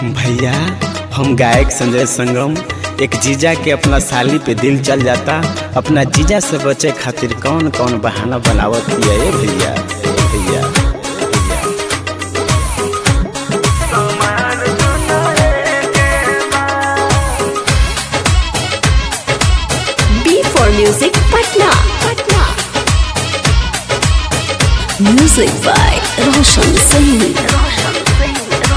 भैया हम गायक संजय संगम एक जीजा के अपना साली पे दिल चल जाता अपना जीजा से बचे खातिर कौन कौन बहाना बनावत हिया ए भैया ए भैया B for Music Patna. Patna. Music by Roshan Singh.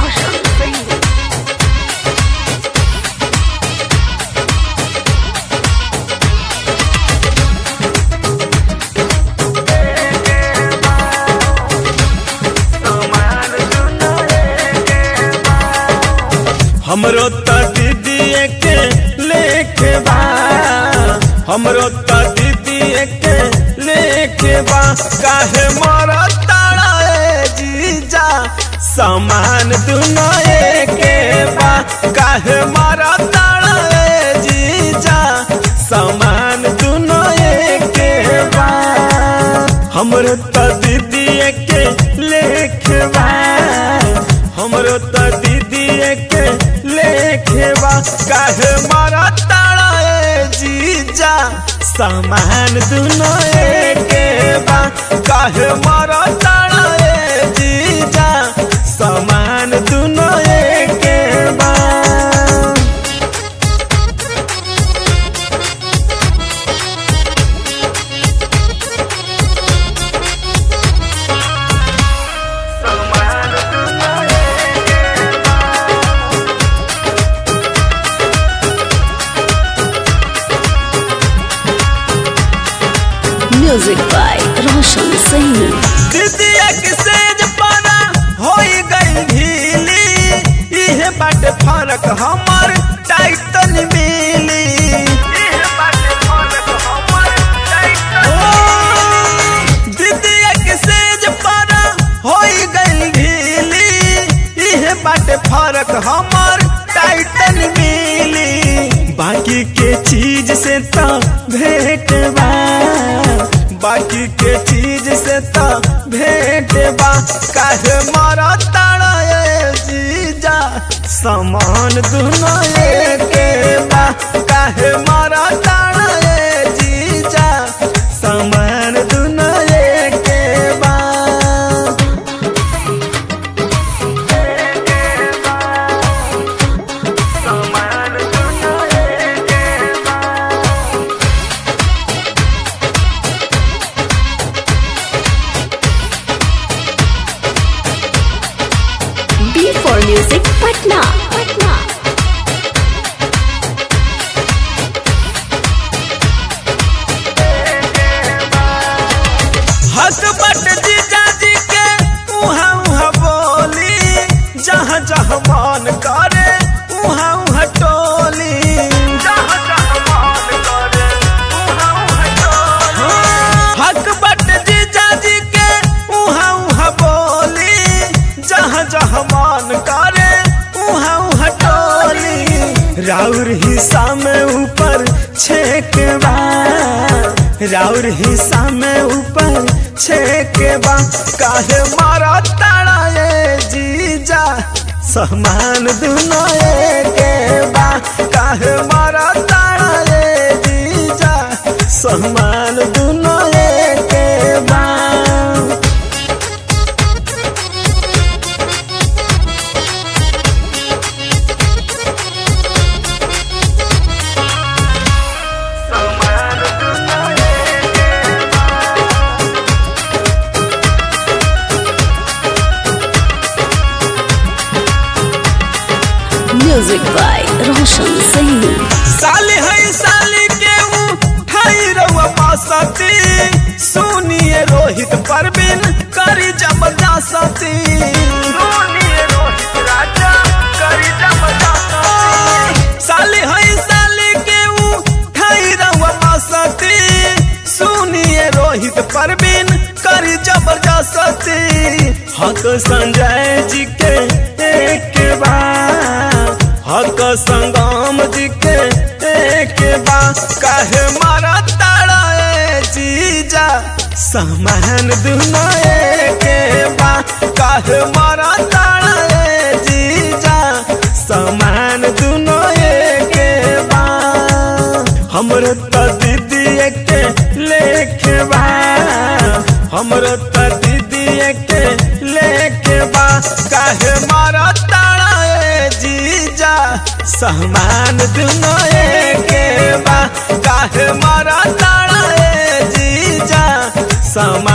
हमरो त दीदी के लेके बा हमरो त दीदी के लेके बा काहे मरा ताड़ा ए जीजा समान दुनो एके बा काहे मरा ताड़ा ए जीजा समान दुनो एके बा हमरो त दीदी के लेके बा हमरो त दीदी के लेके बा काहे मारा ताड़ा ए जीजा सामान दुनो एके बा काहे मारा ताड़ा ए जीजा सामान दुनो एके बा Music by Roshan Singh. दीदिया के सेज पाना होई गई ढीली इहे बाटे फरक हमर टाइटन मिली ओ, दीदिया के सेज पाना होई गई ढीली इहे बाटे फरक हमर टाइटन मिली बाकी के चीज से तो भेंट बा बाकी के चीज से तो भेंट बा काहे मारा ताड़ा ए जीजा समान दुनो एके बा काहे मारा ताड़ा ए जीजा समान दुनो एके बा B for Music Patna. Patna. हक बट जीजा जी के उहाँ उहाँ बोली जहाँ जहाँ मन करे उहाँ उहाँ टोली जहाँ जहाँ मन करे उहाँ उहाँ टोली हक बट जीजा जी के उहाँ उहाँ बोली जहाँ जहाँ मन करे उहाँ उहाँ टोली राउर हिस्सा में ऊपर छेकबा राउर हिस्सा में ऊपर छेकबा काहे मारा ताड़ा ये जीजा समान दुनो एके बा काहे मारा ताड़ा ये जीजा समान दुनो एके बा Music by Roshan Singh. साली है साली के उठाई रउआ पासती सुनिए रोहित परवीन करी जबरदस्ती सुनिए रोहित राजा करी जबरदस्ती साली है साली के उठाई रउआ पासती सुनिए रोहित परवीन करी जबरदस्ती हक संजय जी के एक बार हक संगम जी के एक बा काहे मारा ताड़ा ए जीजा सामान दुनो एक बा काहे मारा ताड़ा ए जीजा समान दुनो एके बा हमरो त दीदी के लेके बा हमरो त दीदी के लेके बा काहे मारा ताड़ा ए जीजा समान दुनो एके बा काहे मारा ताड़ा ए जीजा समान